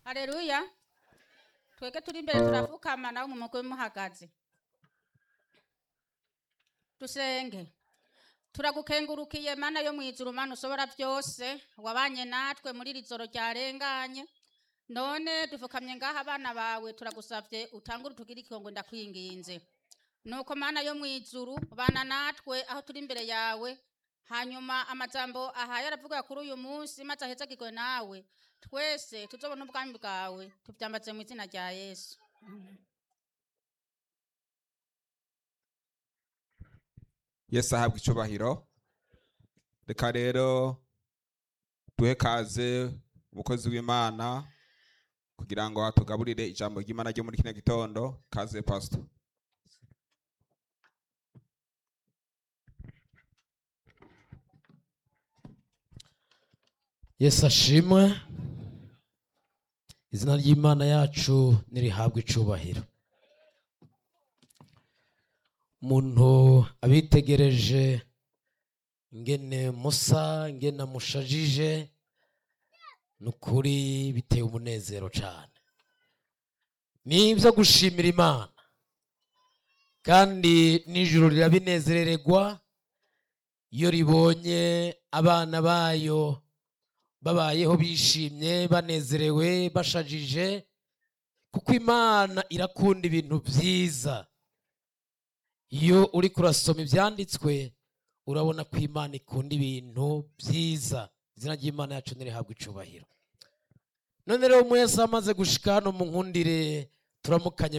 Haleluya. Twege turi imbere turapfukama nawe mu mugwe muhagaze. Dusenge. Turagukengurukiye mana yo mwijuru mana ushobora byose wabanye natwe muri iri joro ryarenganye none dufukamye ngaha abana bawe turagusavye utangure utugire ikigongo ndakwinginze nuko mana yo mwijuru bana natwe aho turi imbere yawe hanyuma amajambo ahaye aravuga kuri uyu munsi maze ahezagirwe nawe twese tuzobona ubwami bwawe tuvyambaze mu izina rya yesu yesu ahabwa icubahiro reka rero duhe kaze umukozi w'imana kugira ngo atugaburire ijambo ry'imana ryo muri kino gitondo kaze pastor yesu ashimwe izina ry'imana yacu nirihabwa icubahiro umuntu abitegereje ingene musa ingene amushajije ni ukuri biteye umunezero cyane ni ibyo gushimira imana kandi n'ijuru rirabinezerererwa iyo ribonye abana bayo babayeho bishimye banezerewe bashajije kuko imana irakunda ibintu byiza iyo uri kurasoma ibyanditswe urabona ko imana ikunda ibintu byiza izina ry'imana yacu ntirihabwe icubahiro none rero mwese amaze gushika hano mu nkundire turamukanye